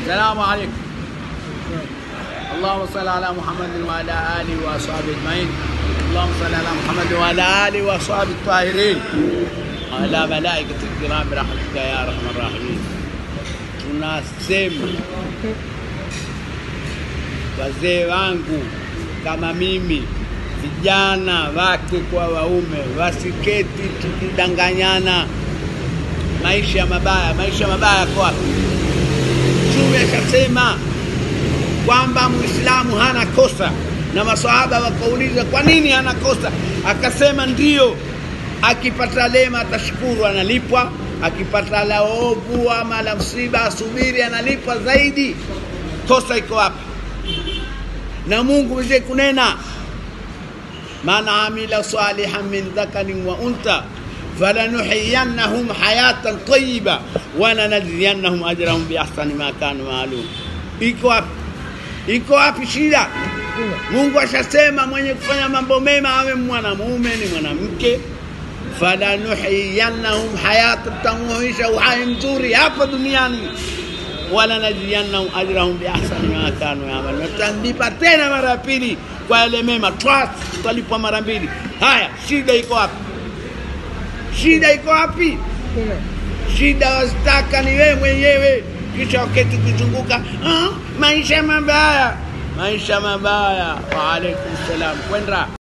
السلام عليكم اللهم صل على محمد وعلى اله واصحابه اجمعين اللهم صل على محمد وعلى اله واصحابه الطاهرين وعلى ملائكه الكرام برحمتك يا ارحم الراحمين tunasema wazee wangu kama mimi vijana wake kwa waume wasiketi tukidanganyana maisha mabaya maisha mabaya yako wapi mtume akasema kwamba muislamu hana kosa na masahaba wakauliza kwa nini hana kosa akasema ndio akipata lema atashukuru analipwa akipata la ovu ama la msiba asubiri analipwa zaidi kosa iko wapi na mungu mzee kunena man amila salihan min dhakarin wa unta falanuhiyannahum hayatan tayiba walanajziyannahum ajrahum biahsani ma kanu maalum iko wapi iko wapi shida mungu ashasema mwenye kufanya mambo mema awe mwanamume ni mwanamke falanuhiyannahum hayatan tamuisha uhai mzuri hapa duniani walanajziyannahum ajrahum biahsani ma kanu yamalun tutalipa tena mara ya pili kwa yale mema twas tutalipwa mara mbili haya shida iko wapi shida iko wapi shida wazitaka ni wewe mwenyewe kisha waketi kuzunguka ah, maisha mabaya maisha mabaya waalaikum salam kwenda